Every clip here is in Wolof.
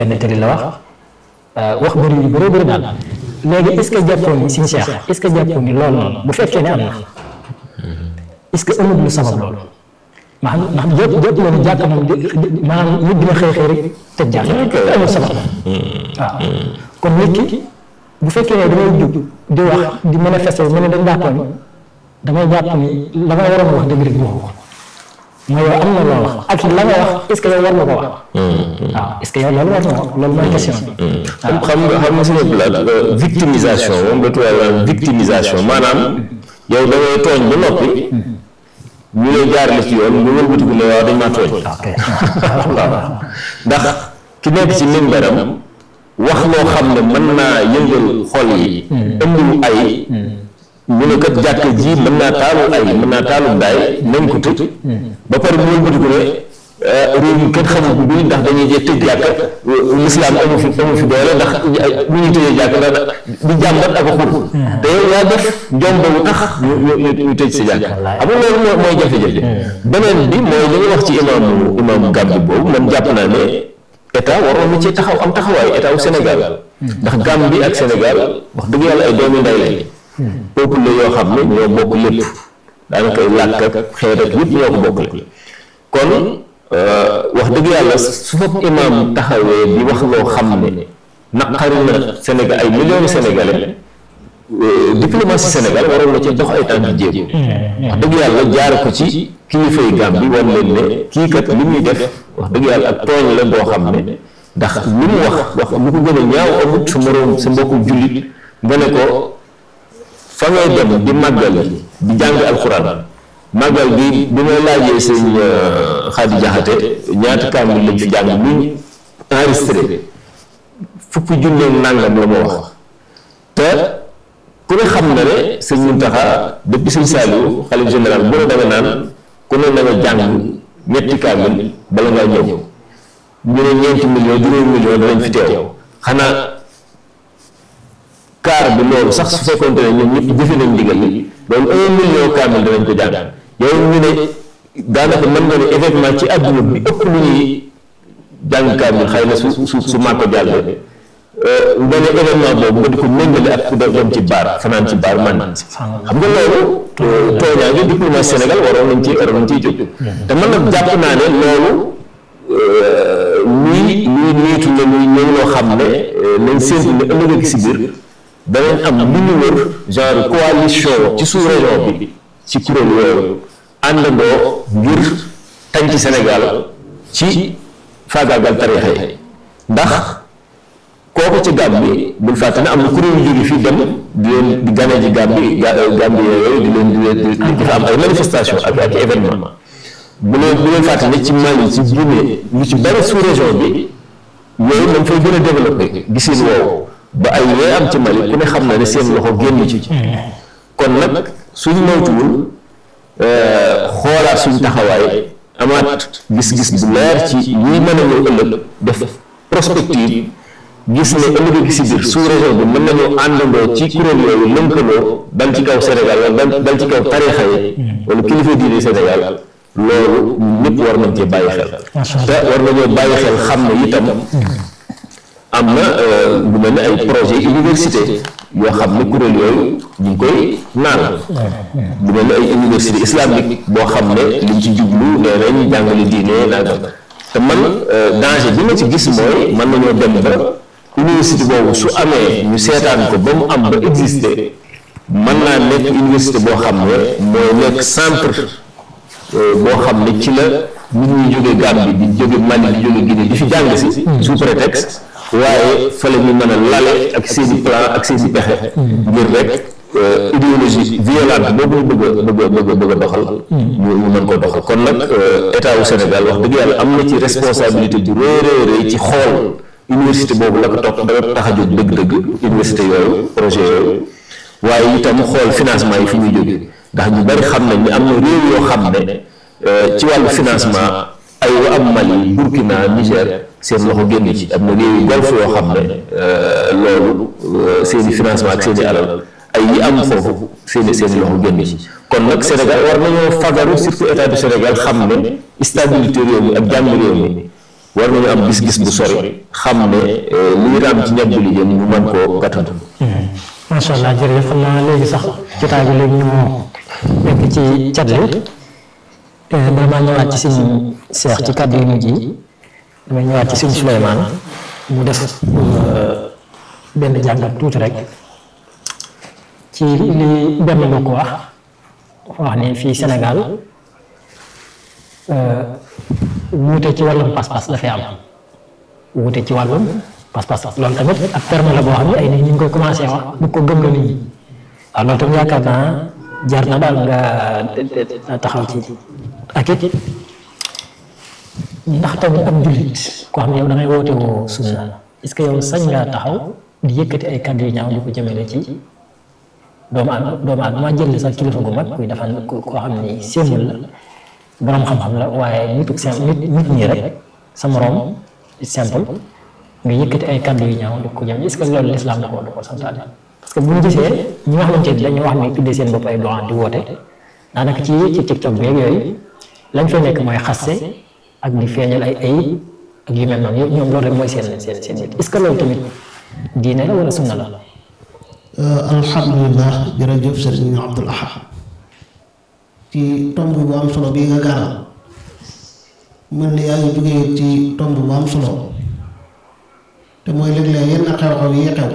benn tëri la wax wax bëri yu bëri bëri daal léegi est ce que jàppoon ni Sëñ Cheikh est ce que jàppoon ni loolu noonu bu fekkee ne am na est ce que amul lu sabab loolu maanaam ndax jëpp jëpp loolu jàkk moom maanaam nit dina xëy xëy rek tëj jàkk amul sabab waaw kon nit ki bu fekkee ne damay jug di wax di manifester mu ne dañ daa tooñ damay jàpp ni la nga waroon wax dëgg dëgg waxu ko mooy yow am na loo wax ak la nga wax est ce que yow war nga ko wax waaw est ce que yow loolu war nga ko loolu mooy question bi xam nga xam nga suñu blaat victimisation moom la tubaab naan victimisation maanaam yow da ngay tooñ ba noppi ñu lay jaarale ci yoon nga wëlbatiku ne waaw dañ maa tooñ waaw ndax ki nekk ci mimbaram wax loo xam ne mën naa yëngal xol yi ëmb ay ñu ne kat jàkk ji mën naa taalu ay mën naa taalu daay nañ ko tëj ba pare mu wëlbatiku ne réew mi kenn xamul ko bii ndax dañuy jee tëj jàkk lislaam amu fi amu fi doole ndax lu ñuy tëjee jàkk ndax di jàmbat ak a xur te yow yaa def njom boobu tax ñu ñu ñu tëj si jàkk xam nga loolu mooy jafe-jafe beneen bi mooy li nga wax ci imaamu imaamu Gàmbi boobu man jàpp naa ne état waroon na ci taxaw am taxawaay état wu Sénégal ndax Gàmbi ak Sénégal wax dëgg yàlla ay doomi ndey lañ peuple la yoo xam ne ñoo bokk lépp daanaka làkk ak xeet ak yëpp ñoo ko bokkle kon wax dëgg yàlla su fa imaam taxawee di wax loo xam ne naqari na Sénégal ay millions sénégalais diplomatie Sénégal waroon na ci dox ay tànk jéem wax dëgg yàlla jaare ko ci kilifay Gàmbi wan leen ne kii kat li muy def wax dëgg yàlla ak tooñ la boo xam ne ndax li mu wax wax lu ko gën a ñaaw amut sa moroom sa mbokku jullit nga ne ko fa ngay dem di màggal di jàng alxuraan màggal bi bi may laajee sëñ Xaadi Jaxate ñaata kaamil lañ fi jàng luñ enregistré fukki junne nàngam la ma wax te ku ne xam na ne sëñ Muntaxa depuis sëñ Saliou xalif général bu ne da nga naan ku ne na nga jàng ñetti kaamil bala ngaa ñëw ñu ne ñeenti million juróomi million danañ fi teew xanaa kaar bi loolu sax su fekkoonte ne ñoom ñëpp jëfe nañ ndigal li loolu un million kaamil danañ ko jàng yow ñu ne daanaka mën nga ne événement ci àdduna bi ëpp lu ñuy jàng kaamil xëy na su su su màkko jàllee nga ne événement boobu nga di ko méngale ak ku dem ci baar fanaan ci baar man xam nga loolu tooñaa ngi diplomatie Sénégal waroon nañ ci waroon nañ ciy jóg te man nag jàpp naa ne loolu luy luy niitu ne luy ñëw loo xam ne nañ séntu ne ëllëg ak si biir danañ am lu ñu wër genre coalition ci sous région bi ci kuréel yooyu àndandoo ngir tañ ci Sénégal ci faagaagal tarixa yi ndax kooku ci Gàmbi bul fàtte ne am na kuréel yu jóge fii dem di leen di gane ji Gàmbi Gàmbi yooyu di leen di leen di fa am ay manifestation ak ak événement bu leen bu leen fàtte ne ci Mali ci Guinée lu ci bari sous région bi yooyu dañ fay gën a développé gisin woowu ba ay yooyu am ci Mali ku ne xam na ne seen loxo génn ci kon nag suñ moytuwul xoolaat suñ taxawaay amaat gis-gis bu leer ci yi mën a ñëw ëllëg def prospective gis ne ëllëg gi si biir sous région bi mën nañoo àndandoo ci kuréel yooyu lënkaloo dal ci kaw Sénégal wala dal ci kaw tarixa yi wala kilifa diine Sénégal loolu ñëpp war nañ cee bàyyi xel te war nañoo bàyyi xel xam ne itam am na lu mel ne ay projet université yoo xam ne kuréel yooyu ñu ngi koy naan lu mel ne ay université islamique boo xam ne liñ ci jublu nee nañ jàngale diine nangam te man danger bi ma ci gis mooy mën nañoo dem ba université boobu su amee ñu seetaan ko ba mu am ba exister mën naa nekk université boo xam ne mooy nekk centre boo xam ne ci la nit ñuy jóge Gambie di jóge Mali di jóge Guinée di fi jàng si sous prétexte waaye fa la ñu mën a lale ak seen i plan ak seen i pexe ngir rek idéologie violente boobu ñu bëgg a bëgg a bëgg a bëgg a doxal ñu ñu mën ko doxal kon nag état wu Sénégal wax dëgg yàlla am na ci responsabilité bu rëy rëy rëy ci xool université boobu la ko topp dara tax a jóg dëgg-dëgg université yooyu projet yooyu waaye itam xool financement yi fi muy jóge ndax ñu bari xam nañ ni am na réew yoo xam ne ci wàllu financement ay wa am Mali Burkina Niger seen loxo génn ci am na réew yu golf yoo xam ne loolu seen i financement ak seen i alal ay yi am foofu seen i seen i loxo génn ci kon nag Sénégal war nañoo fagaru surtout état du Sénégal xam ne stabilité réew mi ak jàmm réew mi war nañu am gis-gis bu sori xam ne lii raam ci ñag bi li jëm ñu mën koo gàttandu macha allah jërëjëf xam naa léegi sax jotaay bi léegi ñu nekk ci cat li bala maa ñëwaat ci suñu seex ci kàddu yu mujj yi damay ñëwaat ci suñu Souleymane mu def benn jàngat tuuti rek ci li benn mbokk wax wax ni fii Sénégal wuute ci wàllum pas-pas dafay am wuute ci wàllum pas-pas loolu tamit ak terme la boo xam ne ay nit ñi ngi koy commencé wax bu ko gëm la nit ñi waaw loolu tamit yaakaar naa jar na daal nga taxaw ci ak it ndax tamit ab jullit koo xam ne yow da ngay woote woo sunna est-ce que yow sañ ngaa taxaw di yëkkati ay kàddu yu ñaaw di ko jëmale ci doomu aadama doomu aadama jël sax kilifa gu mag kuy defal koo xam ni séemul la borom xam-xam la waaye nitu nit nit ñi rek sa morom simple nga yëkkati ay kàddu yu ñaaw di ko jëm est-ce que loolu lislaam da ko da ko santaane parce que bu ñu gisee ñi nga xamante ni dañu wax ni tuddee seen bopp ay doxaan di woote daanaka ci ci TikTok beeg yooyu lañ fay nekk mooy xaste ak di feeñal ay ay ak yu mel noonu ñoom loolu rek mooy seen seen seen nit est-ce que loolu tamit diine la wala sunna la. alhamdulilah jërëjëf sëriñ Abdul Ahad ci tomb bu am solo bii nga gaaral mel ni yaa ngi jógee ci tomb bu am solo te mooy léeg-léeg yenn xew-xew yi xew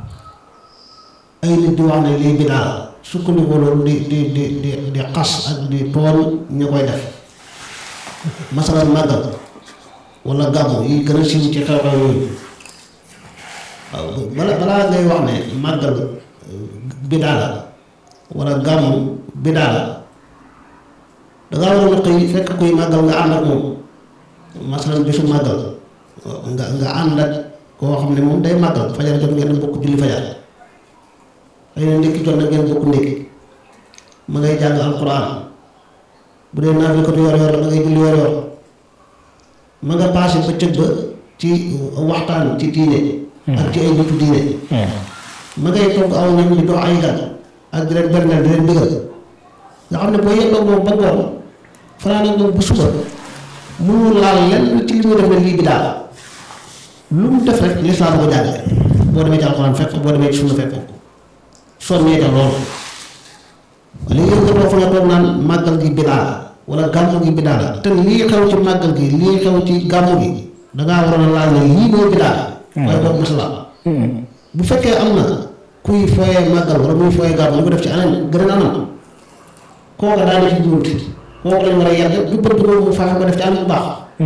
ay nit di wax ne lii bidaa la sukkandiku loolu di di di di di xas ak di tooñ ñu koy def masalan màggal wala gàmmu yi gën a siiw ci xew-xew yooyu waaw bala balaa ngay wax ne màggal bidaa la wala gàmmu bidaa la dangaa waroon a xëy fekk kuy màggal nga ànd ak moom masalan bisu màggal nga nga ànd ak koo xam ne moom day màggal fajar jot ngeen bokk julli fajar xëy na ndékki jot na ngeen bokk ndékki ma ngay jàng alquran bu dee naa fi ko yor yor ma ngay julli yor yor ma nga paase bëccëg ba ci waxtaan ci diine ak ci ay nitu diine ma ngay togg aw ñam di dox ay gan ak di leen berneel di leen digal nga xam ne boo yendoo moom ba ngoon fanaan ak moom bu suba mënul laal lenn ci li muy def ne lii bi daal lu mu def rek lislaam ko jàngale boo demee ci alxuraan fekk boo demee ci sunna fekk ko sonnee ca loolu léegi yéen nga toog fa nga toog naan màggal gi bidaa la wala gàmmu gi bidaa la te lii xew ci màggal gi lii xew ci gàmmu gi dangaa waroon a laal ne lii mooy bidaa waaye boobu masala bu fekkee am na kuy fooyee màggal wala muy fooyee gàmmu ñu ko def ci anam gën a anam kooka daa def ci juumti kooku lañ war a yàgg du bëgg loolu mu fexe ko def ci anam bu baax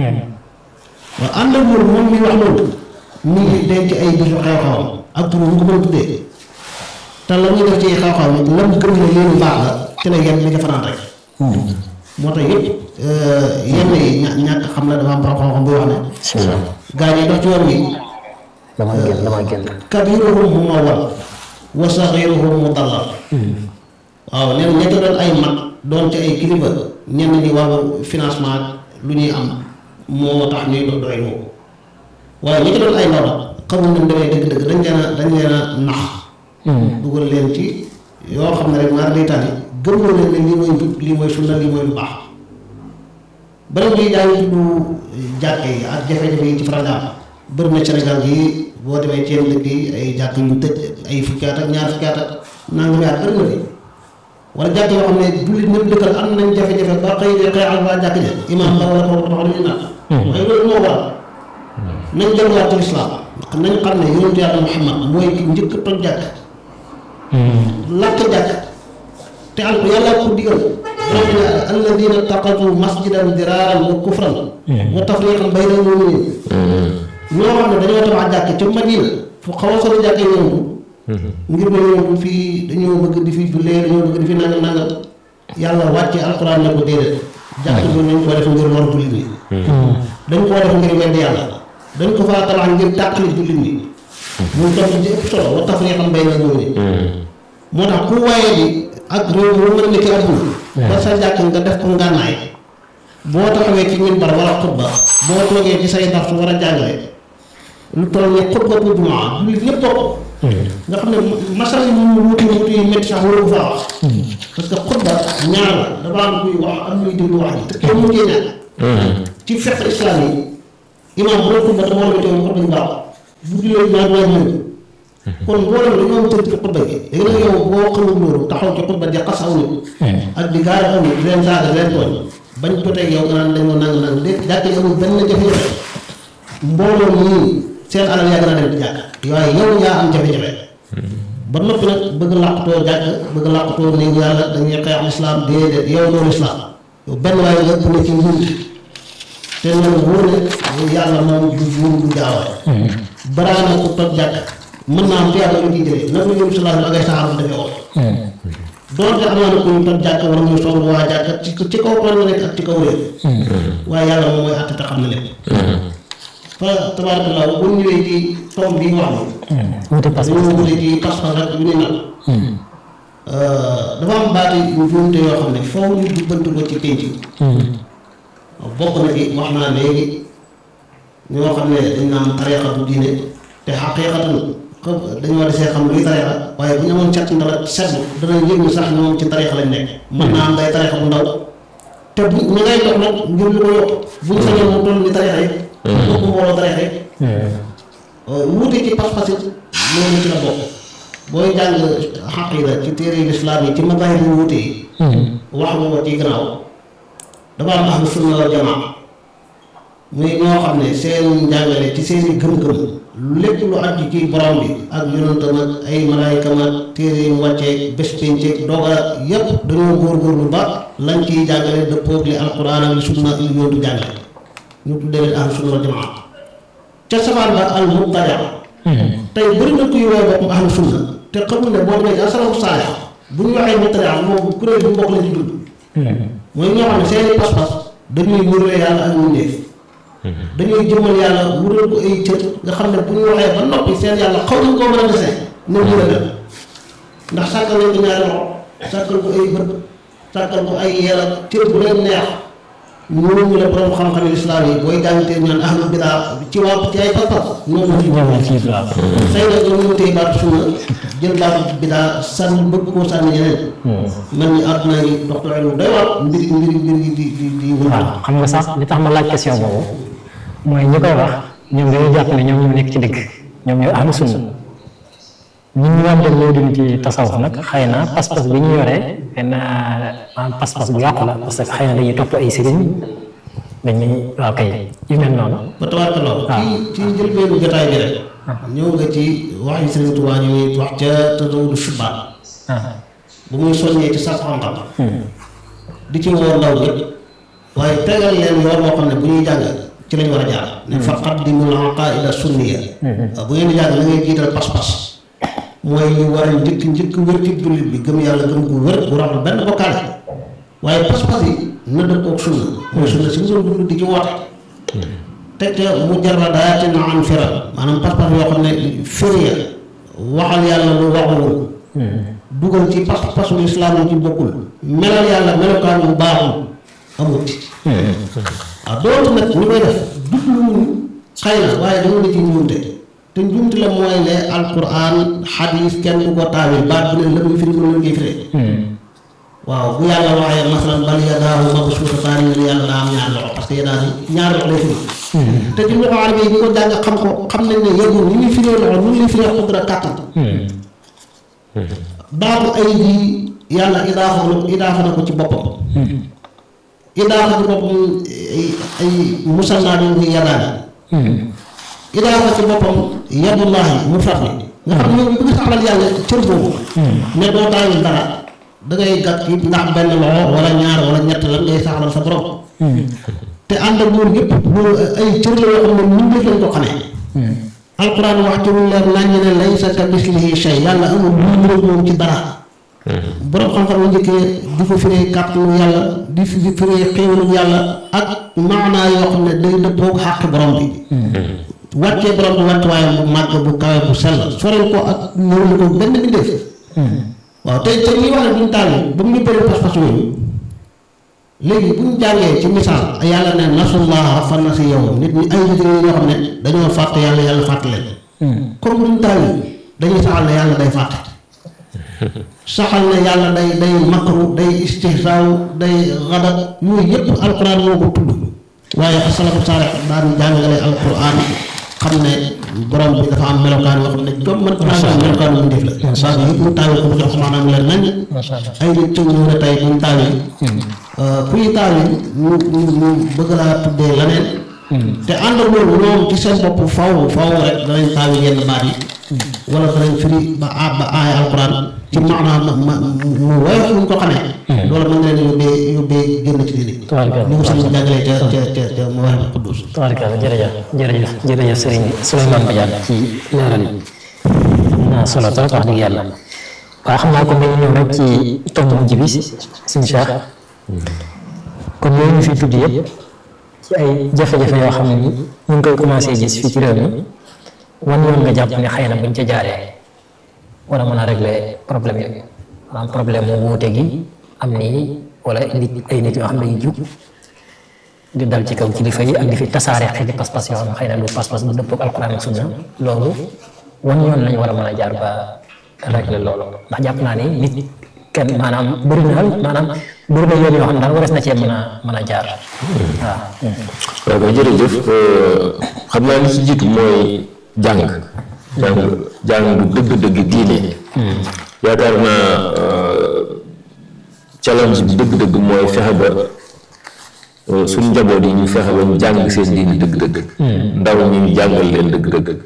waaw ànd ak loolu moom mi wax loolu mi ngi denc ay bisu xew-xew ak tur bu ko mën a tuddee te la muy def ci xew-xew nag lam gëm ne lii lu baax la ci la yenn li ca fanaan rek moo tax yëpp yenn yi ña- ñàkk xam la dafa am borom xam-xam buy wax ne gaa ñi dox ci yoon wi dama génn dama génn. kabiruhum mumawwal wa saxiruhum mudallal waaw nee na ña ca doon ay mag doon ci ay kilifa ñenn ñi wàllu financement lu ñuy am moo tax ñuy do doy loo waaye ña ca doon ay ndaw nag xamul nañ demee dëgg-dëgg dañ leen a dañ leen a nax dugal leen ci yoo xam ne rek maar day tànni gëm na leen ne lii mooy njub lii mooy sunna lii mooy lu baax beneen bi daa ngi tudd jàkke yi ak jafe-jafe yi ci faral di am bëri na Sénégal gi boo demee ci yenn dëkk yi ay jàkk yu tëj ay fukki at ak ñaar fukki at ak nangami at bëri na fi wala jàkk yoo xam ne jullit ñëpp dëkkal am nañ jafe-jafe ba xëy de xeex ak waa jàkk ja imaam ba wala kooku taxaw dañuy naan waaye loolu moo waral nañ delluwaat ci lislaam nañ xam ne yonentu yàlla Muhammad mooy ki njëkk a toj jàkk lakk jàkk te al yàlla ko digal rabbina alladina taqatu masjidan diraaran wa kufran wa tafriqan bayna al-mu'minin ñoo xam ne dañoo tabax jàkk ca Madina fu xaw a sori jàkk yonentu ngir ne yonentu fii dañoo bëgg di fi jullee dañoo bëgg di fi nangam nangam yàlla wàcce alquran ne ko déedéet jàkk bi nañ ko def ngir lor jullit ñi dañ koo def ngir wedd yàlla dañ ko faa tabax ngir tàqali jullit ñi muy topp ci ëpp solo wa tafriqan bayna al-mu'minin moo tax ku waaye di ak réew mu mën a nekk àdduna ba sa jàkk nga def ko ngànnaay boo taxawee ci minbar wala xutba boo toogee ci say darsu war a jàngale lu toll ni xutba bu jumaa jullit ñëpp toog nga xam ne masal yi mu wuti wuti yi métti sax waru faa wax parce que xutba ñaar la dafa am kuy wax am ñuy déglu wax ji te kenn mu cee ñàkk ci fekk islam yi imaam bu doon xutba te mbooloo mi teewul xutba ñu baax bu jullee ñaar ñaar ñëw kon mbooloo mi dañoo am cër ci xutba gi léegi nag yow boo xamul loolu taxaw ci xutba di xas aw nit ak di gaar aw nit di leen saaga di leen tooñ bañ jotee yow nga naan dañ ma nang nang déet jàkk yi amul benn jafe-jafe mbooloo ñii seen alal yaa gën a dem di jàkk waaye yow yaa am jafe-jafe ba noppi nag bëgg làqutoo jàkk bëgg làqutoo néegu yàlla dañuy xeex lislaam déedéet yow loolu lislaam yow benn waaye nga ëpp na ci nguur te loolu wóor ne yàlla moom du juum du gaawaay baraana ku toj jàkk mën naa am te yàlla ñu ciy jëlee nag ñu si laaj ak ay saxaar defee woon doonte am naa ne ku ñu toj jàkk wala muy song waa jàkk ci ci kaw tool la nekk ak ci kaw réew waaye yàlla moom mooy àtte te xam na lépp fa tabarakallah bu ñëwee ci tomb bi wax wuute pas dañoo wute ci pas-pas rek yu ni nag dafa am baati njuumte yoo xam ne foofu ñu jubbanti ko ci pénc bokk na ci wax naa léegi ñoo xam ne dañ naan tariqa bu diine te xaqiiqatan xam dañoo desee xam luy tariqa waaye bu ñu amoon cet ndala seetlu danañ yëg ni sax ñoom ci tariqa lañ nekk mën naa am day tariqa bu ndaw te bu ñu ngay dox nag ngir lu ko yokk buñ sañoon mu toll ni tariqa yi bokk mbooloo tariqa yi wuute ci pas-pas it loolu ci la bokk booy jàng xaqiida ci téere yi lislaam yi ci mazahib yu wuute yi wax nga ko ci gannaaw dafa am ahlu sunna wal jamaa muy ñoo xam ne seen njàngale ci seeni gëm-gëm lépp lu aju ci borom bi ak yonentam ak ay malaayikam ak téere yi mu wàccee bés pénceeg doga yépp dañoo góorgóorlu ba lañ ciy jàngale dëppoog li alquran ak li sunna li yontu jàngale ñu tuddee leen ahlu sunna wal jamaa ca sabaan ba al mubtadia tey bëri na kuy woowee boppam ahlu sunna te xamul ne boo demee ci asalafu saalix bu ñu waxee mubtadia moom kuréel bu mbokk la ci dund mooy ñoo xam ne seeni pas-pas dañuy wuree yàlla ak mbindéef dañuy jëmmal yàlla wural ko ay cër nga xam ne bu ñu waxee ba noppi seen yàlla xaw nañ koo mën a desee ne mu la dem ndax sàkkal nañ ko ñaari loxo sàkkal ko ay bët sàkkal ko ay yeel ak cër bu leen neex ñooñu la borom xam-xam islam yi booy jàngtee ñaan ahlu bidaa ci waa ci ay pas-pas ñoom la ci ñoom ci waaw xëy na dañoo téye baatu sunna jël baatu bidaa sànni bëgg koo sànni ñeneen mel ni àdduna yi docteur lu doy waar mbir mbir mbir yi di di di wër waaw xam nga sax li tax ma laaj question boobu mooy ñi koy wax ñoom dañuy jàpp ne ñoom ñoo nekk ci dëgg ñoom ñooy ahlu sunna ñun ñu am dem ñoo dund ci tasawuf nag xëy na pas-pas bi ñu yoree benn maanaam pas-pas bu yàqu la parce que xëy na dañuy topp ay sëriñ dañuy waaw kay yu mel noonu ba tawaat lool ci ci njëlbeenu jotaay bi rek ñëw nga ci wax yi Sëriñ Tuubaa ñu ngi wax ca tadawudu shubaan bu muy soññee ci sàkku xam-xam di ci woo ndaw bi waaye tegal leen yoon boo xam ne bu ñuy jàng ci lañ war a jaar ne fa qaddimul aqaida sunniya bu ngeen di jàng la ngay jiital pas-pas mooy li war a njëkk njëkk wér ci jullit bi gëm yàlla gëm gu wér bu raxul benn bokkaale waaye pas-pas yi na dëppoog sunna mooy sunna si nga dund di ci woote teg ca mujarradaatin an fira maanaam pas-pas yoo xam ne firiya waxal yàlla lu waxul dugal ci pas-pasu lislaam yi ci bokkul melal yàlla melokaan bu baaxul amut waaw doonte nag ñu koy def jubluwuñu xëy na waaye dañu ne ci njuumte te njuumte la mooy ne alquran xadis kenn du ko taawil baat bu ne la muy firi mu ne koy firee waaw bu yàlla waxee masalan bal yadaahu mabsuutataani ñu ne yàlla daa am ñaar loxo parce que yadaah ñaar loxo lay firi te ci loxo arab yi ñu ko jàng xam ko xam nañ ne yëgul ni ñuy firee loxo nu ñuy firee xudra kàttan baatu ay ji yàlla idaafa na idaafa na ko ci boppam idaafa ci boppam ay ay musannaa ñu ngi yadaani idaafa ci boppam yadullahi mu far ni nga xam ne yow bi nga saxlal yàlla cër boobu ne doo taawil dara da ngay gàtt it ndax benn loxo wala ñaar wala ñett lan ngay saxlal sa borom te ànd ak loolu yëpp loolu ay cër la yoo xam ne mun def lañ ko xamee alquran wax ci lu leer nañ ne laysa ka mislihi shay yàlla amul lu ñu moom ci dara borom xam-xam la njëkkee di ko firee kàttanu yàlla di fi firee xéewalu yàlla ak maanaa yoo xam ne day dëppoog xàq borom bi wàccee borom bi wàccuwaayam bu màgg bu kawe bu sell sorel ko ak ñëw li ko benn bi def waaw tey tey ñuy wax ne buñ tàlli ba mu ñu bëri pas-pas yooyu léegi bu ñu jàngee ci misaal yàlla ne nasullaha fa nasi yow nit ñi ay nit ñoo xam ne dañoo fàtte yàlla yàlla fàtte leen comme buñ tàlli dañuy saxal ne yàlla day fàtte saxal ne yàlla day day makru day istihsaaw day xadat yooyu yëpp alquran moo ko tudd waaye asalafu saalix daan jàngale alquran xam ne borom bi dafa am melokaan yoo xam ne comme man naa am melokaanu mu def la baat yëpp mu taawee ko mu jox maanaam leer nañ ay nit ci ñëw ne tey buñ taawee kuy taawee ñu ñu ñu bëgg laa tuddee leneen te ànd ak loolu ñoom ci seen bopp faw faw rek danañ taawee yenn baat yi wala danañ firi ba a ba aaya alquran ci maanaam ma mu woyof ñu ko xamee loolu mën nga leen yóbbee yóbbee génn ci diine Tabaarkalla. ni ko sëñ bi jàngalee ca ca ca ca mu wax na Quddus tabaarkalla jërëjëf jërëjëf jërëjëf sëriñ Souleymane Badiane ci leeral yi am na solo trop wax dëgg yàlla waaye xam naa ko dañu ñëw rek ci tomb mujj bi suñ Cheikh kon yooyu ñu fi tudd yëpp ci ay jafe-jafe yoo xam ne ni ñu ngi koy commencé gis fii ci réew mi wan yoon nga jàpp ne xëy na buñ ca jaaree war a mën a régler problème yooyu maanaam problème mu wuute gi am nii wala nit ay nit yoo xam ne dañuy jug di dal ci kaw kilifa yi ak di fi tasaare xeeti pas-pas yoo xam ne xëy na du pas-pas bu dëppoo ak alquran ak sunna loolu wan yoon lañu war a mën a jaar ba régler loolu ndax jàpp naa ni nit kenn maanaam bëri na maanaam bëri na yoon yoo xam ne daal wares na cee mën a mën a jaar waaw. waaw kay jërëjëf xam naa li ci jiitu mooy jàng jàng jàng dëgg-dëgg diine yaakaar naa challenge bi dëgg-dëgg mooy fexe ba suñ njaboot yi ñu fexe ba ñu jàng seen diine dëgg-dëgg ndaw ñi ñu jàngal leen dëgg-dëgg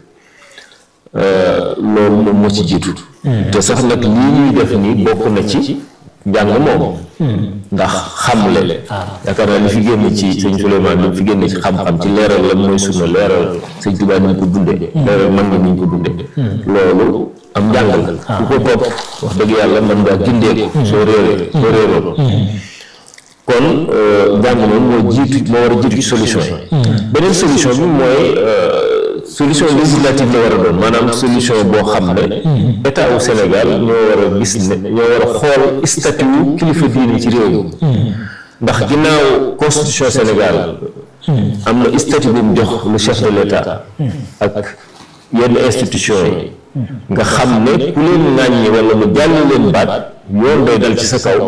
loolu moom moo ci jiitu te sax nag lii ñuy def nii bokk na ci njàng moom ndax xamle yaakaar naa li fi génn ci sëñ Souleymane li fi génn ci xam-xam ci leeral lan mooy sunna leeral sëñ Tuubaa ni ñu ko dundee leeral man nga ni ñu ko dundee loolu am njàng la ku ko topp wax dëgg yàlla mën ngaa gindeeku soo réeree soo réeroo kon njàng moom moo jiitu moo war a jiitu ci solution yi beneen solution bi mooy solution législative la war a doon maanaam solution boo xam ne état wu Sénégal ñoo war a gis ne ñoo war a xool statut wu kilifa diine ci réew mi ndax ginnaaw constitution Sénégal am na statut bu mu jox le chef de l'état ak yenn institution yi nga xam ne ku leen ŋàññi wala mu jàll leen baat yoon day dal ci sa kaw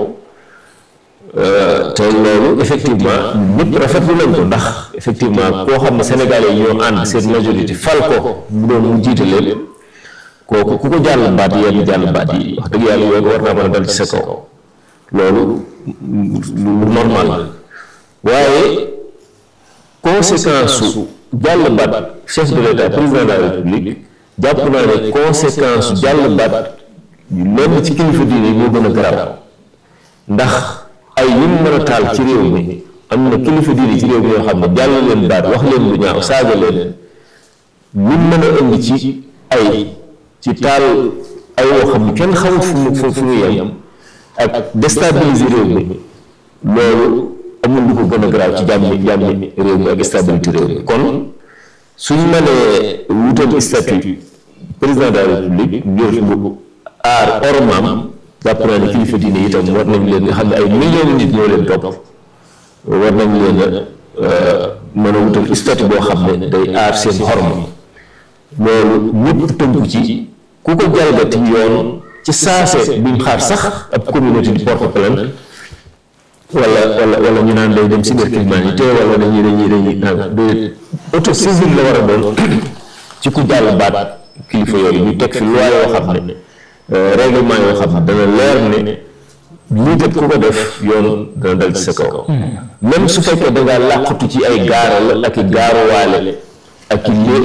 te loolu effectivement ñëpp rafetlu nañ ko ndax effectivement koo xam ne sénégalais yi ñoo ànd seen majorité fal ko mu doon mu jiite leen kooku ku ko jàll baat yenn jàll baat yi wax dëgg yàlla yoon war naa mën a dal ci sa kaw loolu lu normal la waaye conséquence su jàll baat chef de l'état président de la république jàpp naa ne conséquence su jàll baat lenn ci kilifa diine yi moo gën a garaaw ndax ay yi mu mën a taal ci réew mi am na kilifa diine ci réew mi yoo xam ne jàll leen baat wax leen lu ñaaw saaga leen ñu mën a indi ci ay ci taal ay woo xam ne kenn xamul fu mu fu mu yem ak déstabiliser réew mi loolu amul lu ko gën a garaaw ci jàmmi jàmmi réew mi ak stabilité réew mi kon suñ mënee wutal statut président de la république ngir bu aar ormaam jàpp naa ne kilifa diine itam war nañ leen nga xam ne ay millions nit ñoo leen topp war nañ leen a mën a wutal statut boo xam ne day aar seen xorma loolu ñëpp tënku ci ku ko jalgati yoon ci saase buñ xaar sax ab communauté di porte plainte wala wala wala ñu naan day dem cybercriminalité wala dañuy dañuy dañuy naan de autosaisine la war a doon ci ku jàll baat kilifa yooyu ñu teg fi loi yoo xam ne règlement yoo xam ne dana leer ne lii kat ku ko def yoon dana dal ci sa kaw même su fekkee da ngaa làqatu ci ay gaaral ak i gaaruwaale ak i lé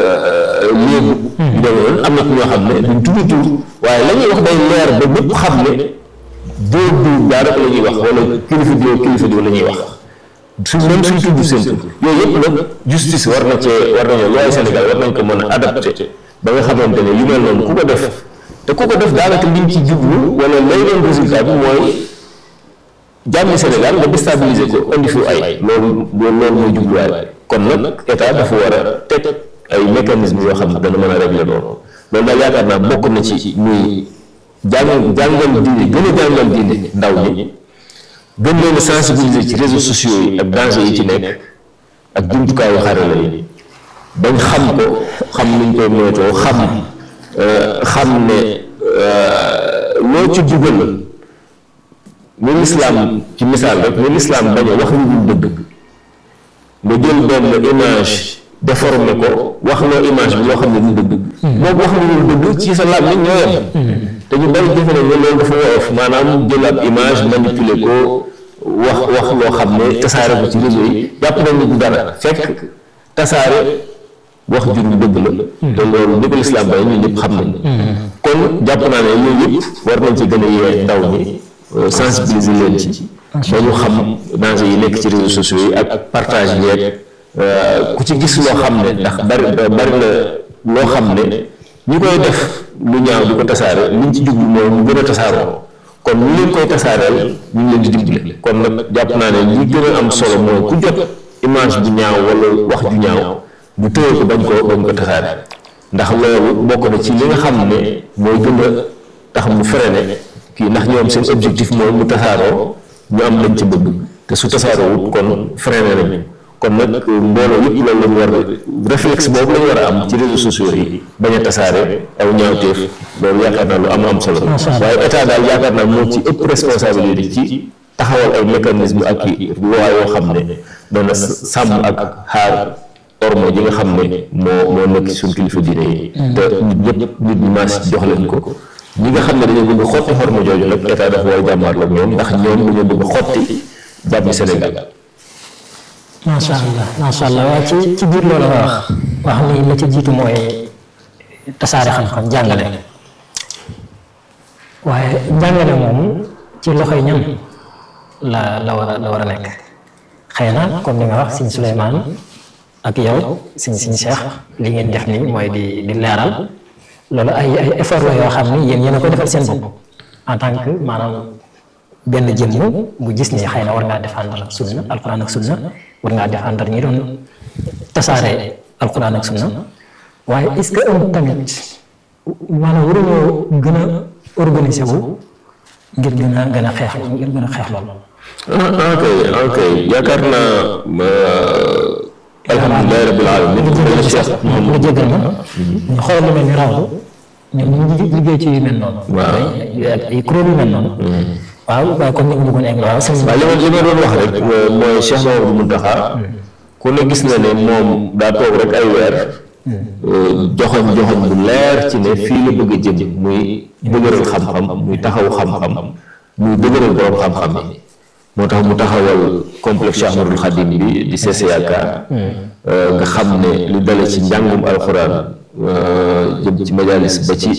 léegu yu demee noonu am na ku ñoo xam ne duñ tudd tur waaye la ñuy wax day leer ba ñëpp xam ne diw diw daa rek la ñuy wax wala kilifa diw kilifa diw la ñuy wax su même suñ tudd seen tur yooyu yëpp nag justice war na cee war nañoo looy Sénégal war nañ ko mën a adapté ba nga xamante ne yu mel noonu ku ko def te ku ko def daanaka liñ ci jublu wala lay doon résultat bi mooy jàmmi Sénégal nga déstabiliser ko indi fi ay loolu loolu mooy jubluwaay kon nag état dafa war a teg ay mécanismes yoo xam ne dana mën a régler loolu loolu daal yaakaar naa bokk na ci muy jàng jàngal diine gën a jàngal diine ndaw ñi gën leen a sensibiliser ci réseaux sociaux yi ak danger yi ci nekk ak jumtukaayu xarala yi bañ xam ko xam nuñ koy moytoo xam xam ne loo ci dugal ni lislaam ci misaal rek ni lislaam bañ a wax lu dul dëgg nga jël benn image déformé ko wax loo image bi loo xam ne du dëgg moom wax lu dëgg ci sa làmmiñ ñoo yem te ñu bari defe nañ ne loolu dafa woyof maanaam jël ab image manipuler ko wax wax loo xam ne tasaare ko ci réseau yi jàpp nañ ne du dara fekk tasaare wax jur bu dëgg la te loolu ni ko lislaam bay ñun ñëpp xam nañ kon jàpp naa ne yooyu yëpp war nañ ci gën a yee ndaw ñi sensibiliser leen ci ba ñu xam danger yi nekk ci réseaux sociaux yi ak partage yeeg ku ci gis loo xam ne ndax bari bari na loo xam ne ñi koy def lu ñaaw di ko tasaare liñ ci jublu mooy mu gën a tasaaroo kon ñu leen koy tasaareel ñu ngi leen di dimbale kon nag jàpp naa ne li gën a am solo mooy ku jot image bu ñaaw wala wax ju ñaaw bu tëye ko bañ ko bañ ko tasaare ndax loolu bokk na ci li nga xam ne mooy gën a tax mu freiné kii ndax ñoom seen objectif mooy mu tasaaroo ñu am lañ ci bëgg te su tasaaroo wut kon freiné nañu kon nag mbooloo yëpp loolu lañu war a réflexe boobu lañu war a am ci réseaux sociaux yi bañ a tasaare aw ñaawteef loolu yaakaar naa lu am am solo waaye état daal yaakaar naa moo ci ëpp responsabilité ci taxawal ay mécanisme ak i loi yoo xam ne dana sàmm ak xaar ormo ji nga xam ne moo moo nekk suñ kilifa diine yi te nit ñëpp nit ñi maas jox leen ko ñi nga xam ne dañoo bëgg xotti xorma jooju nag état dafa war a jàmmaarloo ak ñoom ndax ñoom dañoo bëgg xotti jàmmi Sénégal macha allah macha allah waaye ci ci biir loolu nga wax wax ni la ci jiitu mooy tasaare xam-xam jàngale waaye jàngale moom ci loxoy ñan la la war a la war a nekk xëy na comme ni nga wax sëñ Souleymane ak yow sëñ sëñ Cheikh li ngeen def ni mooy di di leeral loolu ay ay effort la yoo xam ni yéen yéen a koy defal seen bopp en tant que maanaam benn jëmm bu gis ni xëy na war ngaa défendre sunna alquran ak sunna war ngaa défendre ñi doon tasaare alquran ak sunna waaye est-ce que am tamit maanaam waruñoo gën a organiser wu ngir gën a gën a xeex ngir gën a xeex loolu. ok ok yaakaar naa alhamdulilah rabbil alamin nga jégal ma ñu xool lu mel ni rawdu ñoom ñu ngi liggéey ci yu mel noonu. waaw ay kuréel yu mel noonu. waaw waaye comme ni nga bëggoon egg waaw sëñ waaw li ma li ma doon wax rek mooy Cheikh Mamadou Mountakha ku ne gis na ne moom daa toog rek ay weer joxoñ joxoñ bu leer ci ne fii la bëgg a jëm muy dëgëral xam-xam muy taxaw xam-xam muy dëgëral borom xam-xam yi moo tax mu taxawal complexe Cheikh Ahmadoul Khadim bi di CCAK nga xam ne li dale ci njàngum alxuraan jëm ci majalis ba ci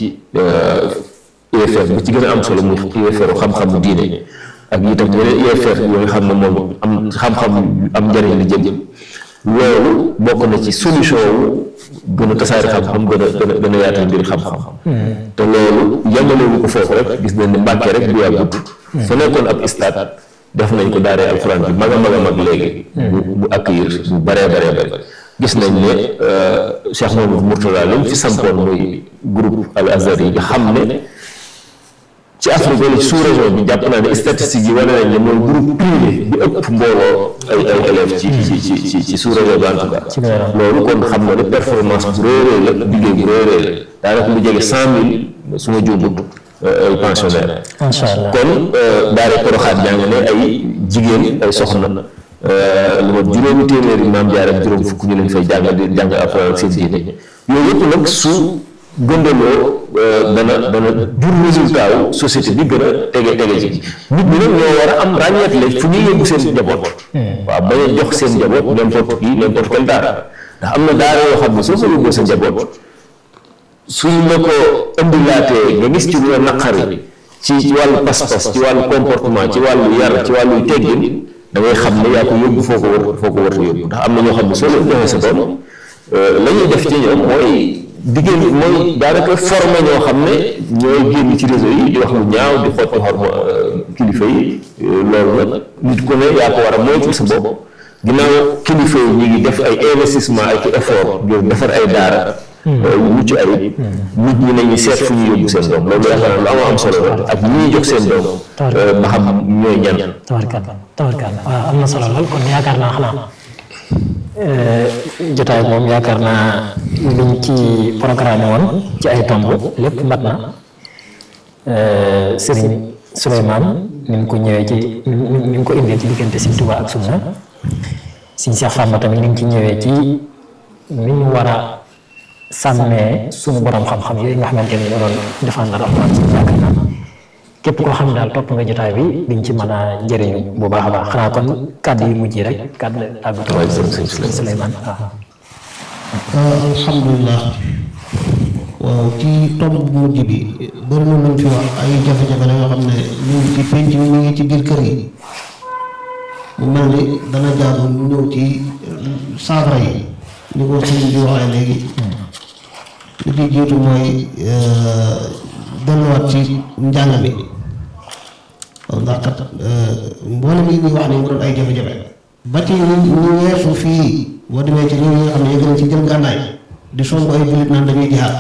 UFR bi ci gën a am solo muy UFR xam-xamu diine ak itam yeneen UFR yoo nga xam ne moom am xam-xam am njëriñ li jëm loolu bokk na ci solution wu gën a tasaare xam-xam gën a gën a gën a yaatal mbir xam-xam te loolu yemalewu ko foofu rek gis nañ ne Mbàkke rek bu yàggut fa nekkoon ab stade def nañ ko daaree alxuraan bi mag a mag a mag léegi bu bu accueillir bu baree baree bëri gis nañ ne Cheikh Mamadou Mourtada lañ fi sampoon muy groupe al azhar yi nga xam ne ci Afrique wala ci sous-région bi jàpp naa ne statistiques yi wane nañ ne mooy groupe privé bi ëpp mbooloo ay ay élèves ci ci ci ci ci sous-région bi en tout cas loolu kon xam nga ne performance bu réeréer la liggéey bu réeréer la daanaka lu jege cent mille su ma juumut ay pensionnaires macha allah kon daare poroxaat jàng ne ay jigéen ay soxna lu ma juróomi téeméeri maam jaar ak juróom fukk ñu leen fay jàng di jàng alxuraan ak seen diine yooyu yëpp nag su gëndaloo dana dana jur résultat wu société bi gën a tege tege ci nit ñi nag ñoo war a am ràññeet la fu ñuy yóbbu seen njaboot waaw bañ a jox seen njaboot n'importe qui n'importe quel daara ndax am na daara yoo xam ne soo fa yóbboo sa njaboot suñ la ko indilaatee nga gis ci lu la naqari ci wàllu pas-pas ci wàllu comportement ci wàllu yar ci wàllu teggin da ngay xam ne yaa ko yóbbu foo ko war foo ko war a yóbbu ndax am na ñoo xam ne soo leen joxee sa doom la ñuy def ci ñoom mooy diggéen mooy daanaka formé ñoo xam ne ñooy génn ci réseau yi di wax lu ñaaw di xotti xorma kilifa yi loolu nag nit ku ne yaa ko war a moytu sa bopp ginnaaw kilifa yi ñu ngi def ay investissement ak effort ngir defar ay daara yu mucc ayib nit ñi nañu seet fu ñu yóbbu seen doom loolu yaakaar naa lu am am solo la ak ñi ñuy jox seen doom ba xam ñooy ñan tabarkal tabarkal waaw am na solo lool kon yaakaar naa xanaa jotaay moom yaakaar naa luñ ci programme woon ci ay tomb lépp mat na Serigne Souleymane ni mu ko ñëwee ci ni mu ko indee ci diggante Sëriñ Tuubaa ak sunna Sëñ Cheikh Fatma tamit ni ngi ci ñëwee ci ni ñu war a sàmmee suñu borom xam-xam yooyu nga xamante ni ñoo doon défendre alxuraan ci yaakaar naa képp koo xam ne daal topp nga jotaay bi di nga ci mën a njëriñu bu baax a baax xanaa kon kàddu yu mujj rek kàddu tàggatoo waaye sëñ sëñ Souleymane. Souleymane waaw. alhamdulilah waaw ci tomb bu mujj bi bëri na luñ fi wax ay jafe-jafe la yoo xam ne ñu ngi ci penc mi ñu ngi ci biir kër yi mu mel ni dana jaadu ñu ñëw ci saafara yi ni ko sëñ bi waxee léegi li ci jiitu mooy delluwaat ci njàng mi waaw ndax kat mboolem yi ñuy wax ni mu doon ay jafe-jafe ba ci ñu ñu weesu fii boo demee ci réew yi nga xam ne yëg nañ ci jël gànnaay di songu ay jullit naan dañuy jihaad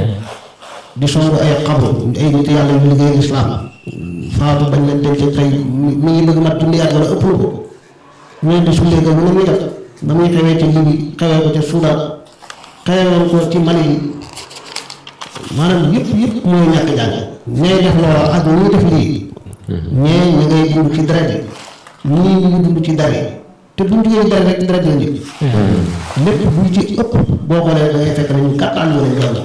di songu ay xabru ay nit yàlla yu liggéey lislaam faatu bañ leen denc tey mi mi ngi bëgg mat junni at wala ëpp na ko ñu leen di sullee ga na muy def na muy xewee ci Libi xewee ko ca Soudan xewee ko ci Mali yi maanaam yëpp yëpp mooy ñàkk jàng ñee def loola ak ñuy def lii ñee ñu ngay dund ci deret yi ñii ñu ngi dund ci dar yi te buñ duggee deret rek deret la njëkk lépp bu ci ëpp boo xoolee da ngay fekk ne ñu kàttan yu lañ jàng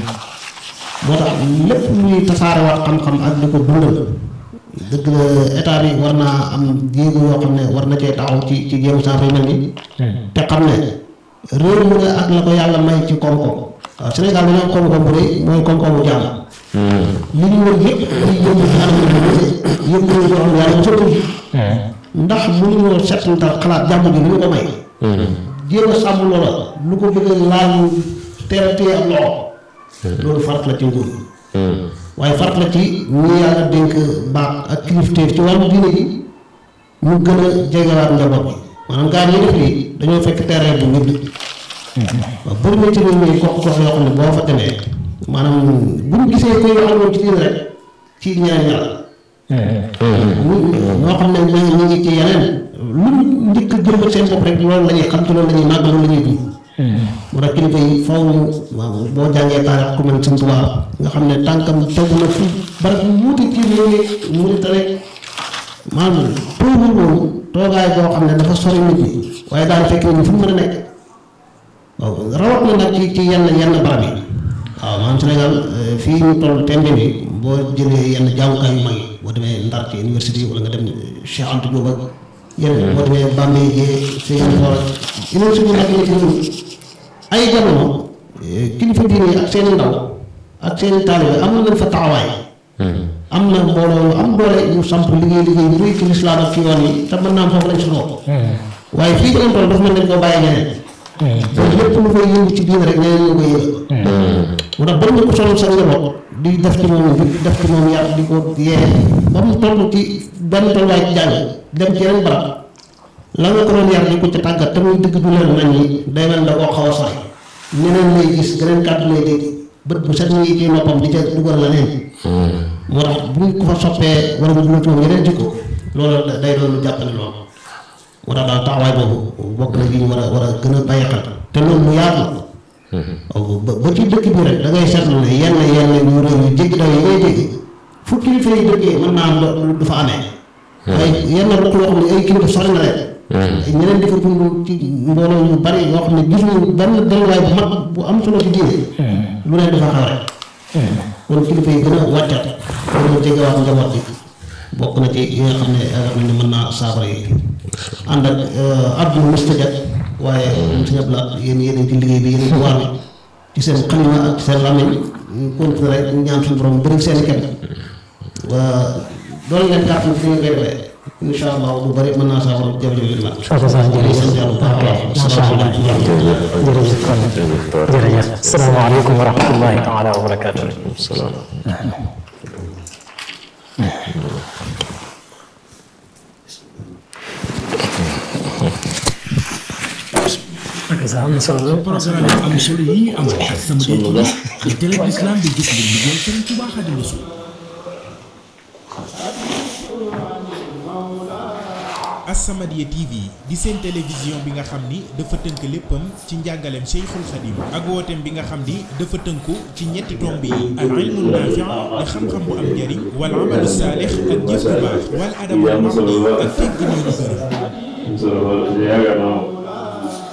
moo tax lépp luy tasaarewaat xam-xam ak di ko dundal dëgg la état bi war naa am jéego yoo xam ne war na cee taxaw ci ci jéego saa yu mel ni te xam ne réew mu ne ak la ko yàlla may ci koom-koom waaw Sénégal dañoo am koom-koom bu rëy mooy koom-koomu jàmm li ñu wër yëpp di yëngu ci anam yu bëri yëngu yoo xam ne yàlla mosoo ji ndax mënuñoo settantal xalaat jàmm ji lu ñu ko may jéem a sàmm loola lu ko bëgg a laal teel a téye am loxo loolu farat la ci nguur waaye farat la ci ñi yàlla dénk baax ak kilifteef ci wàllu diine gi ñu gën a jegewaat njaboot bi maanaam gaa yi def lii dañoo fekk terrain bu ñëpp waaw bëri na ci réew mi gox gox yoo xam ne boo fa demee maanaam bu ñu gisee koy wax ak moom ci diine rek ci ñaan yàlla ñoo xam ne ñu ñu ngi ci yeneen lu njëkk a jëmbat seen bopp rek loolu la ñuy xam ci loolu la ñuy màgg loolu la ñuy dund moo tax kilifa yi faw ñu waaw boo jàngee taarix ku mel Sëñ Tuubaa nga xam ne tànkam tegu na fu barab yu wuute ci réew mi mu rek maanaam toogul woon toogaay boo xam ne dafa sori nit ñi waaye daal fekk nit ñi fu mu mën a nekk waaw rawat na nag ci ci yenn yenn barab yi waaw maanaam Sénégal fii ñu toll tembe bi boo jëlee yenn jàngukaay yu mag yi boo demee Ndar ci université wala nga dem Cheikh Anta Diop ak yeneen boo demee Bambey Guèye Seyane Ndor université bu nekk ci ñun ay jamono kilifa diine yi ak seen ndaw ak seen taalibe am nañ fa taxawaay am na mbooloo am doole ñu samp liggéey liggéey bu rëy ci lislaam ak ci yoon yi te mën naa am foofu lañ sutoo waaye fii ci lañ toll dafa mel ne koo bàyyi ñeneen donc lépp lu fay yëngu ci diine rek ñeneen ñu koy yëg moo tax bañ na ko sonal sa njaboot di def ci moom di def ci moom yar di ko yee ba mu toll ci benn tolluwaay ci jàng dem ci yeneen barab la nga ko doon yar di ko ci tàggat te muy dëgg du leen nañ ñi day mel da koo xaw a sori ñeneen lay gis geneen kàddu lay dégg bët bu set ñi ci noppam di ca dugal la neen moo tax bu ñu ko fa soppee wala nga dugal ci moom yeneen jikko loolu day doon lu jàppale loolu moo tax daal taxawaay boobu bokk na li ñu war a war a gën a bàyyi xel te loolu lu yaatu la ba ba ci dëkk bi rek da ngay seetlu ne yenn yenn yu réew yu jéggi daw yi ngay dégg fu kilifa yi dëkkee mën naa am du fa amee waaye yenn ruq yoo xam ne ay kilifa sori na leen ñeneen di fa dund ci mbooloo yu bari yoo xam ne gisuñu benn delluwaay bu mag bu am solo ci diine lu ne dafa xaw rek kon kilifa yi gën a wàccat gën a jegewaat njaboot bi bokk na ci yi nga xam ne yaakaar nañ ne mën naa saafara yi ànd ak abdul mustajab waaye sëñ Abla yéen yéen ci liggéey bi yéen ci waar bi ci seen xalima ak seen làmmiñ ñu continuer rek ñaan suñu borom bëri seen kenn waa doon leen kàttan fi ngeen koy defee incha allah bu bëri mën naa saafara jafe-jafe yi ma Soxna Sane jërëjëf macha allah jërëjëf kon jërëjëf salaamaaleykum wa rahmatullahi taala wa barakaatu. am na solo programme yu am solo yi ñu amal ak sama dëkk yi télé l'islam bi gis ngir liggéey Sëriñ Tuubaa Xaadimu Rasuul As-Samadiyya TV di seen télévision bi nga xam ni dafa tënk léppam ci njàngaleem Cheikhul Khadim ak wooteem bi nga xam ni dafa tënku ci ñetti tomb yi al ilmu naafi' di xam-xam bu am njariñ wal amalu saalix ak jëf bu baax wal adabul mardi ak teggin yu ñu gërëm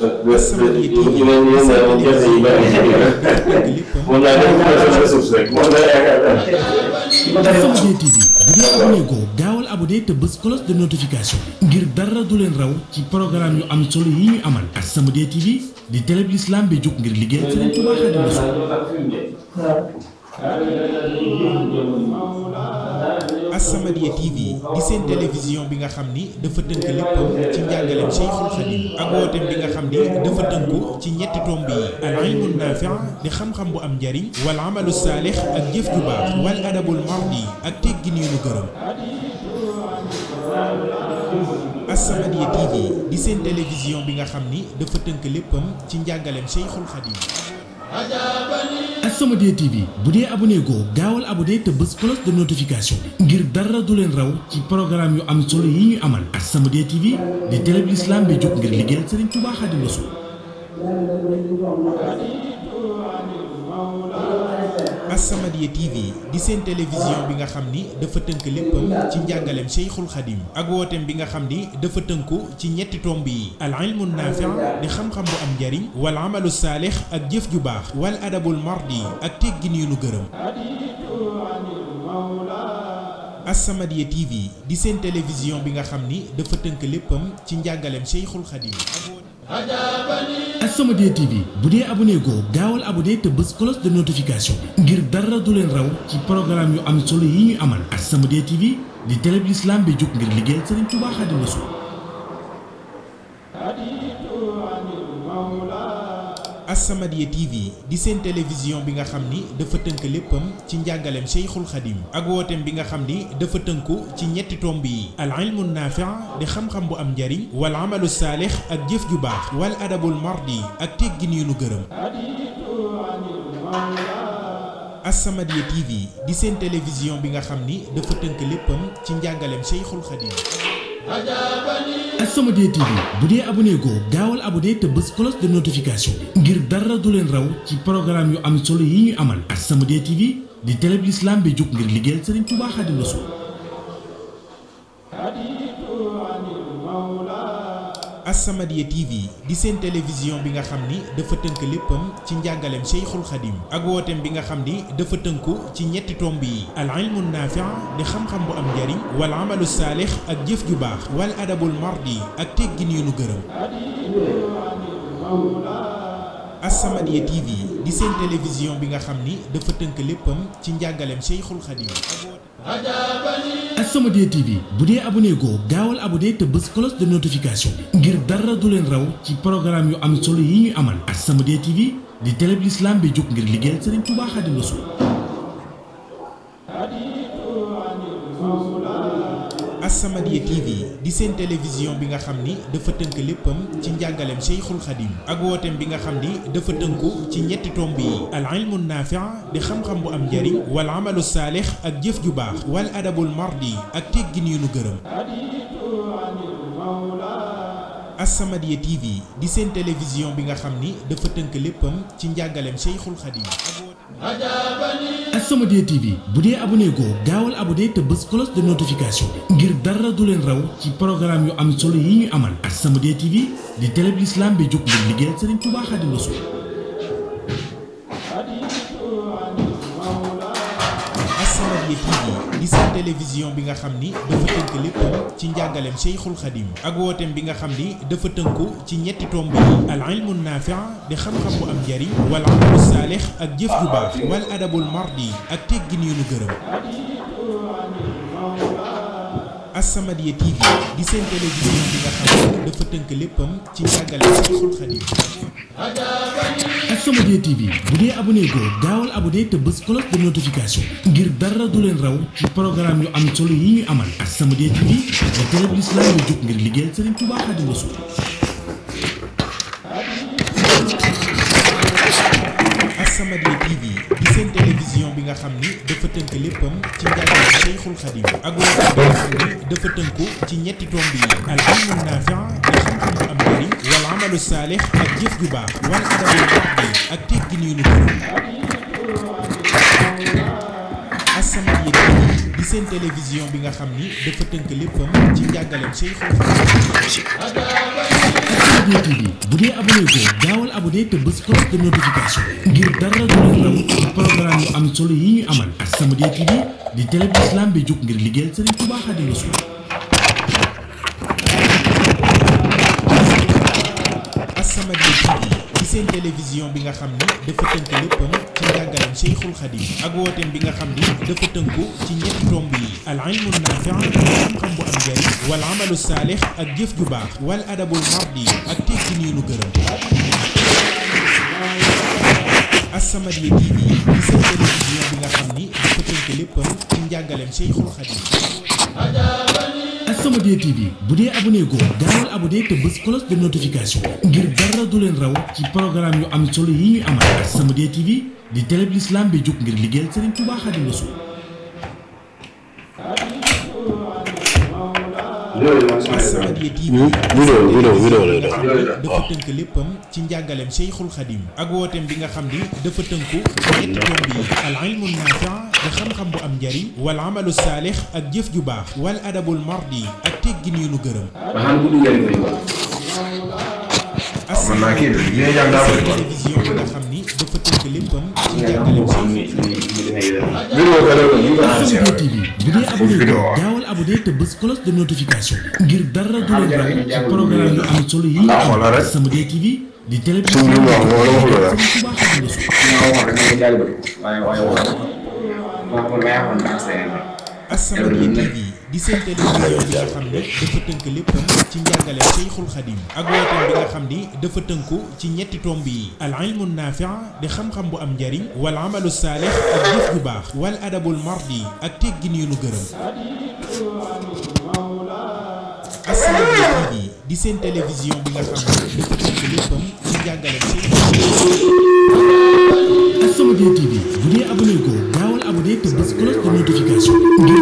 As-Samadiyya TV ñu ne ñu ne moom gerte yi bari moom laa def ci ressource rek moom la yaakaar As-Samadiyya TV bu dee abonné ko gaawal abonné te bës cloche de notification bi ngir dara du leen raw ci programme yu am solo yi ñu amal As-Samadiyya TV di télé bi l'islam bi jóg ngir liggéeyal Sëriñ Tuubaa Xaadimu Rasuul As-Samadiyya TV di seen télévision bi nga xam ni dafa tënk léppam ci njàngaleem Cheikhul Khadim ak wooteem bi nga xam ni dafa tënku ci ñetti tomb yi al ilmu naafi' di xam-xam bu am njariñ wal amalu saalix ak jëf ju baax wal adabul mardi ak teggin yu nu gërëm As-Samadiyya TV di seen télévision bi nga xam ni dafa tënk léppam ci njàngaleem Cheikhul Khadim As-Samadiyya TV bu dee abonné ko gaawal abonné te bës cloche de notification bi ngir dara du leen raw ci programme yu am solo yi ñu amal As-Samadiyya TV di télé bi l'islam bi jóg ngir liggéeyal Sëriñ Tuubaa Xaadimu Rasuul As-Samadiyya TV di seen télévision bi nga xam ni dafa tënk léppam ci njàngaleem Cheikhul Khadim ak wooteem bi nga xam ni dafa tënku ci ñetti tomb yi al ilmu naafi' di xam-xam bu am njariñ wal amalu saalix ak jëf ju baax wal adabul mardi ak teggin yu nu gërëm As-Samadiyya TV di seen télévision bi nga xam ni dafa tënk léppam ci njàngaleem Cheikhul Khadim As-Samadiyya TV bu dee abonné ko gaawal abonné te bës cloche de notification bi ngir dara du leen raw ci programme yu am solo yi ñu amal As-Samadiyya TV di télé bi l'islam bi jóg ngir liggéeyal Sëriñ Tuubaa Xaadimu Rasuul As-Samadiyya TV di seen télévision bi nga xam ni dafa tënk léppam ci njàngaleem Cheikhul Khadim ak wooteem bi nga xam ni dafa tënku ci ñetti tomb yi al ilmu naafi' di xam-xam bu am njariñ wal amalu saalix ak jëf ju baax wal adabul mardi ak teggin yu nu gërëm As-Samadiyya TV di seen télévision bi nga xam ni dafa tënk léppam ci njàngaleem Cheikhul Khadim As-Samadiyya TV bu dee abonné ko gaawal abonné te bës cloche de notification bi ngir dara du leen raw ci programme yu am solo yi ñu amal As-Samadiyya TV di télé bi l'islam bi jóg ngir liggéeyal Sëriñ Tuubaa Xaadimu Rasuul As-Samadiyya TV di seen télévision bi nga xam ni dafa tënk léppam ci njàngaleem Cheikhul Khadim ak wooteem bi nga xam ni dafa tënku ci ñetti tomb yi al ilmu naafi' di xam-xam bu am njariñ wal amalu saalix ak jëf ju baax wal adabul mardi ak teggin yu nu gërëm As-Samadiyya TV di seen télévision bi nga xam ni dafa tënk léppam ci njàngaleem Cheikhul Khadim As-Samadiyya TV bu dee abonné ko gaawal abonné te bës cloche de notification bi ngir dara du leen raw ci programme yu am solo yi ñu amal As-Samadiyya TV di télé bi l'islam bi jóg ngir liggéeyal Sëriñ Tuubaa Xaadimu Rasuul As-Samadiyya TV di seen télévision bi nga xam ni dafa tënk léppam ci njàngaleem Cheikhul Khadim ak wooteem bi nga xam ni dafa tënku ci ñetti tomb yi al ilmu naafi' di xam-xam bu am njariñ wal amalu saalix ak jëf ju baax wal adabul mardi ak teggin yu nu gërëm As-Samadiyya TV di seen télévision bi nga xam ni dafa tënk léppam ci njàngaleem Cheikhul Khadim As-Samadiyya TV bu dee abonné ko gaawal abonné te bës cloche de notification bi ngir dara du leen raw ci programme yu am solo yi ñu amal As-Samadiyya TV di télé bi l'islam bi jóg ngir liggéeyal Sëriñ Tuubaa Xaadimu Rasuul As-Samadiyya TV di seen télévision bi nga xam ni dafa tënk léppam ci njàngaleem Cheikhul Khadim ak wooteem bi nga xam ni dafa tënku ci ñetti tomb yi al ilmu naafi' di xam-xam bu am njariñ wal amalu saalix ak jëf ju baax wal adabul mardi ak teggin yu nu gërëm As-Samadiyya TV di seen télévision bi nga xam ni dafa tënk léppam ci njàngaleem Cheikhul Khadim As-Samadiyya TV bu dee abonné ko gaawal abonné te bës cloche de notification bi ngir dara du leen raw ci programme yu am solo yi ñu amal As-Samadiyya TV di télé bi l'islam bi jóg ngir liggéeyal Sëriñ Tuubaa Xaadimu Rasuul As-Samadiyya TV di seen télévision bi nga xam ni dafa tënk léppam ci njàngaleem Cheikhul Khadim ak wooteem bi nga xam ni dafa tënku ci ñetti tomb yi al ilmu naafi' di xam-xam bu am njariñ wal amalu saalix ak jëf ju baax wal adabul mardi ak teggin yu nu gërëm As-Samadiyya TV di seen seen télévision bi nga xam ni dafa tënk léppam ci njàngaleem Cheikhul Khadim As-Samadiyya TV bu dee abonné ko gaawal abonné te bës cloche de notification ngir dara du leen raw ci programme yu am solo yi ñu amal As-Samadiyya TV di télé bu islam bi jóg ngir liggéeyal Serigne Touba Xaadimu Rasuul As-Samadiyya TV di seen télévision bi nga xam ni dafa tënk léppam ci njàngaleem Cheikhul Khadim ak wooteem bi nga xam ni dafa tënku ci ñetti tomb yi al ilmu naafi xam-xam bu am njariñ wal amalu saalix ak jëf ju baax wal adabul mardi ak teggin yu nu gërëm As-Samadiyya TV di seen télévision bi nga xam ni dafa tënk léppam ci njàngaleem Cheikhul Khadim As-Samadiyya TV bu dee abonné ko gaawal abonné te bës cloche de notification ngir dara du leen raw ci programme yu am solo yi ñu amal As-Samadiyya TV di télé bu islam bi jóg ngir liggéeyal Serigne Touba Xaadimu Rasuul As-Samadiyya TV vidéo vidéo vidéo lay def dafa tënk léppam ci njàngaleem Cheikhul Khadim ak wooteem bi nga xam ni dafa tënku ci ñetti tomb yi al ilmu naafi di xam-xam bu am njariñ wal amalu saalix ak jëf ju baax wal adabul mardi ak teggin yu nu gërëm man naa kii bi ñu jàng daa bëri quoi télévision bi nga xam ni dafa tënk léppam ci njàngaleem Cheikhul vidéo ka def ñu ko enregistré As-Samadiyya TV bu dee abonné ko gaawal abonné te bës cloche de notification ngir dara du leen raw ci programme yu am solo yi ñu Ah, amal xoolal rek. As-Samadiyya TV di télé bu Suñu islam bi wax moo la wax loolu. Serigne Touba Xaadimu Rasuul As-Samadiyya TV di seen télévision bi nga xam ni dafa tënk léppam ci njàngaleem Cheikhul Khadim ak wooteem bi nga xam ni dafa tënku ci ñetti tomb yi al ilmu naafi di xam-xam bu am njariñ wal amalu saalix ak jëf ju baax wal adabul mardi ak teggin yu nu gërëm As-Samadiyya TV di seen télévision bi nga xam ni dafa tënk léppam ci njàngaleem Cheikhul Khadim As-Samadiyya TV bu dee abonné ko gaawal abonné te bës cloche de notification ngir